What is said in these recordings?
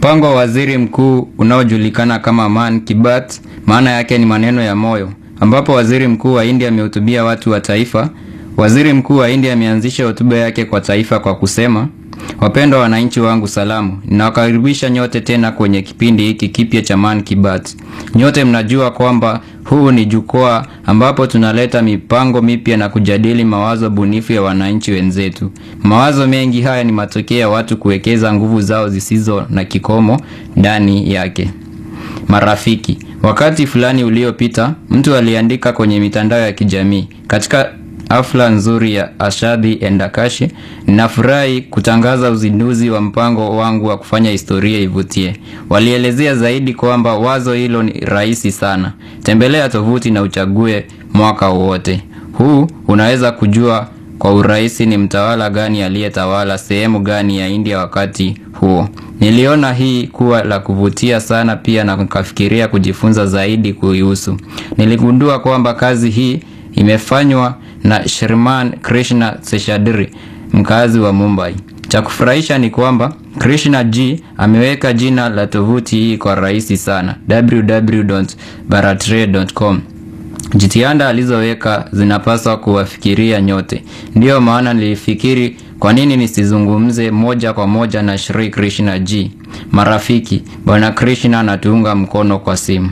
Mpango wa waziri mkuu unaojulikana kama Man Ki Baat, maana yake ni maneno ya moyo, ambapo waziri mkuu wa India amehutubia watu wa taifa. Waziri mkuu wa India ameanzisha hotuba yake kwa taifa kwa kusema, wapendwa wananchi wangu, salamu. Ninawakaribisha nyote tena kwenye kipindi hiki kipya cha Man Ki Baat. Nyote mnajua kwamba huu ni jukwaa ambapo tunaleta mipango mipya na kujadili mawazo bunifu ya wananchi wenzetu. Mawazo mengi haya ni matokeo ya watu kuwekeza nguvu zao zisizo na kikomo ndani yake. Marafiki, wakati fulani uliopita, mtu aliandika kwenye mitandao ya kijamii, katika hafla nzuri ya Ashadhi Endakashi, ninafurahi kutangaza uzinduzi wa mpango wangu wa kufanya historia ivutie. Walielezea zaidi kwamba wazo hilo ni rahisi sana. Tembelea tovuti na uchague mwaka wowote. Huu unaweza kujua kwa urahisi ni mtawala gani aliyetawala sehemu gani ya India wakati huo. Niliona hii kuwa la kuvutia sana pia na nikafikiria kujifunza zaidi kuihusu. Niligundua kwamba kazi hii imefanywa na Shriman Krishna Seshadri, mkazi wa Mumbai. Cha kufurahisha ni kwamba Krishna G ameweka jina la tovuti hii kwa rahisi sana, www.bharatre.com. Jitihada alizoweka zinapaswa kuwafikiria nyote. Ndiyo maana nilifikiri kwa nini nisizungumze moja kwa moja na Shri Krishna G. Marafiki, Bwana Krishna anatuunga mkono kwa simu.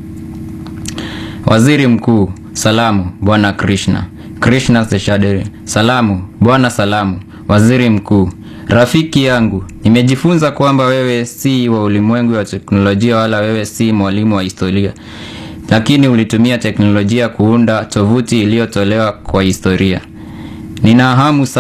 Waziri Mkuu, salamu Bwana Krishna. Krishna Seshadri, salamu Bwana. Salamu Waziri Mkuu. Rafiki yangu, nimejifunza kwamba wewe si wa ulimwengu wa teknolojia wala wewe si mwalimu wa historia, lakini ulitumia teknolojia kuunda tovuti iliyotolewa kwa historia. Nina hamu